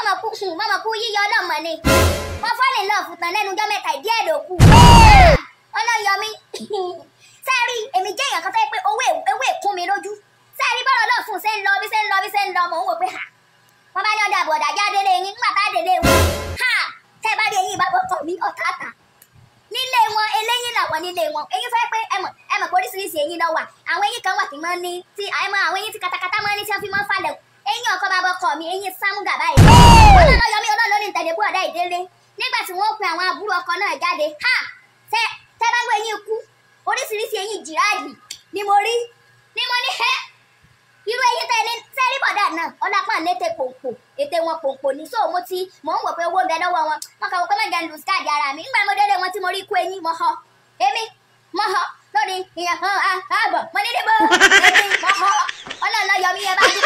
mọ̀mọ̀ kú mọ̀mọ̀ kú yíyọ ọlọ́mọ ni wọ́n fọ́ọ̀lì lọ́ọ̀fù tán lẹ́nu ọjọ́ mẹ́ta ìdí ẹ̀ ló kù ọlọ́yọmí sẹ́ẹ̀rí èmi jẹ́ èèyàn kan tó yẹ pé owó ewé kún mi lójú sẹ́ẹ̀rí bọ́lọ̀ náà fún un ṣe ń lọ bí ṣe ń lọ bí ṣe ń lọ mò ń wò pé ha wọ́n bá ní ọjà àbọ̀dà jáde lé yín nígbà tá délé wọn ha tẹ́ ẹ bá rí eyín ìbábọ̀ kọ̀ mí ọ̀tá àtà nílé wọn eléyín làwọn nílé wọn eyín fẹ́ pé ẹmọ̀ ẹmọ̀ pé oríṣiríṣi eyín náà wà àwọn eyín kan wà tí máa ń ní tí àìmọ̀ àwọn eyín tí katakata máa ń ní tí wọ́n fi máa ń falẹ̀ eyín ọkọ bá bọ́ kọ̀ mí eyín sámúgà báyìí ọlọ́run yọmí ọlọ́run ní tẹ̀lé bú ọ̀dá ìdílé nígbà tí wọ́n pe àwọn àbúrò ọkọ náà jáde ha tẹ́ tẹ́ bá gbé eyín kú oríṣiríṣi eyín jìráàdì ni mo rí ni mo ní hẹ́ irú eyín tẹ́ ní sẹ́rí bọ̀dà náà ọlápá létè pòǹpò ètè wọn pòǹpò ní so mo ti mò ń wò pé owó ń bẹ lọ́wọ́ wọn wọn kà wọ́n pé mẹ́jọ ń lu skáàdì ara mi nígbà mo délé wọn tí mo rí kú eyín mo họ èmi mo họ lórí ìyẹn hàn á ààbọ̀ mo ní níbo èmi mo họ ọlọ́run lọ yọ mí yẹn bá dùn